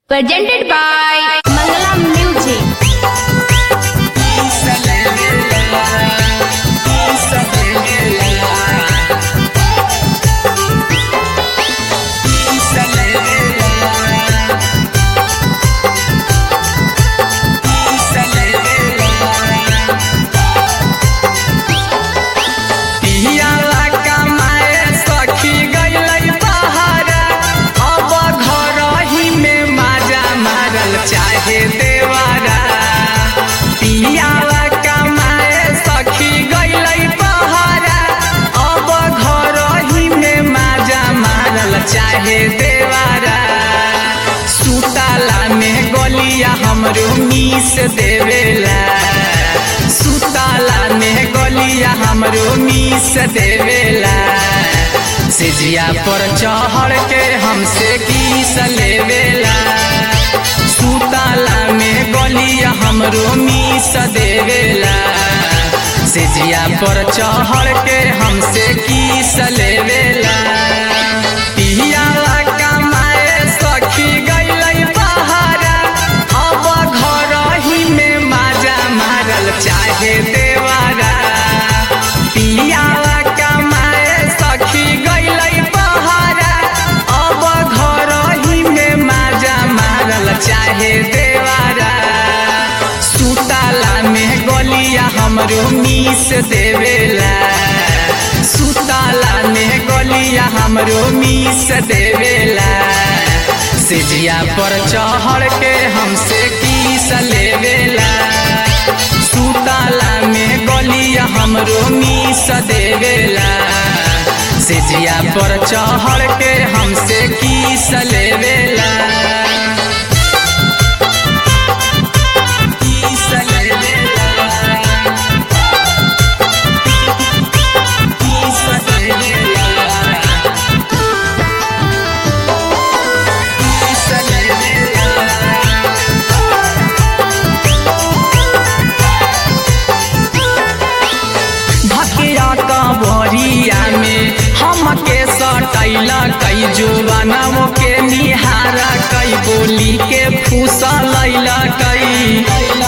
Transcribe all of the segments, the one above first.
presented by Mangala Music. पियाला कमाए सखी गइलै बहरा अब घरही में माजा मारल चाहे देवारा पियाला कमाए सखी गइलै बहरा अब घरही में माजा मारल चाहे देवारा सुताला में गलिया हमरो मीस देवेला सुताला में गलिया हमरो मीस देवेला सिजिया पर चढ़ के हमसे किस लेवेला सुताला में गलिया हमरो मीस देवेला सिजिया पर चढ़ के हमसे किस लेवेला पियाला कमाए सखी गइलै बहरा अब घरही में माजा मारल चाहे देवारा पियाला कमाए सखी गइलै बहरा अब घरही में माजा मारल चाहे देवारा सुताला में गलिया हमरो मीस देवेला सुताला में गलिया हमरो मीस देवेला सिजिया पर चढ़ के हमसे किस लेवेला सुताला में गलिया हमरो मीस देवेला सिजिया पर चढ़ के हमसे किस लेवेला किस लेवेला किस लेवेला किस लेवेला भकिया कबरिया में हमके सटैला कई जुबानों के निहारा कई बोली के फूसा लैला कई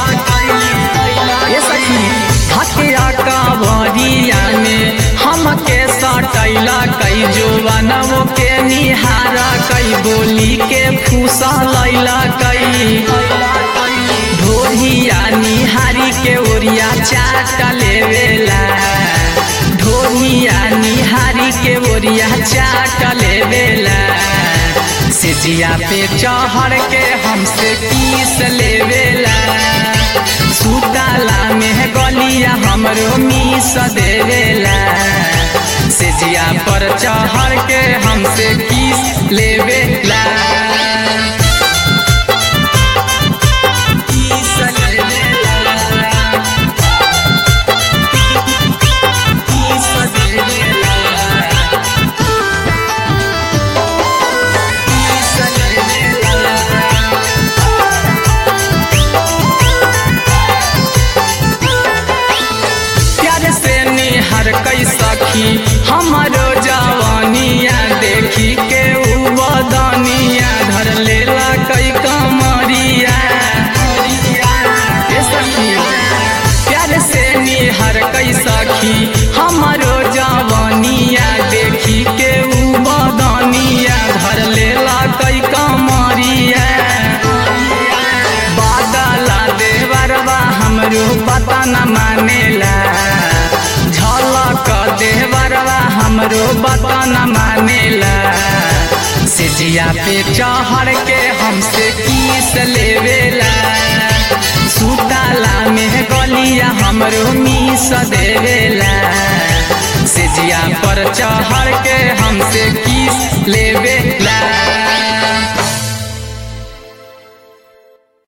ये सखी भकिया कबरिया में हमके सटैला कई जुबानों के निहारा कई बोली के फूसा लैला कई ढोरिया निहारी के ओरिया चाट लेवेला ढोरिया निहारी के ओरिया चाट लेवेला सिजिया पे चढ़ के हमसे किस लेवेला सुताला में गलिया हमरो मीस देवेला सिजिया पर चढ़ के हमसे किस लेवेला किस लेवेला किस लेवेला किस लेवेला प्यार से निहर कई सखी हमारो जवानिया देखी के उ बदनिया धर लेला कई कमरिया ए सखी प्यार से निहर कई सखी हमारो जवानिया देखी के उ बदनिया धर लेला कई कमरिया बादला देवरवा हमरो पता न मानेला झलक देवरवा हमरो पता न मानेला सिजिया पे चढ़ के हमसे किस लेवेला सुताला में गलिया हमरो मीस देवेला सिजिया पर चढ़ के हमसे किस लेवे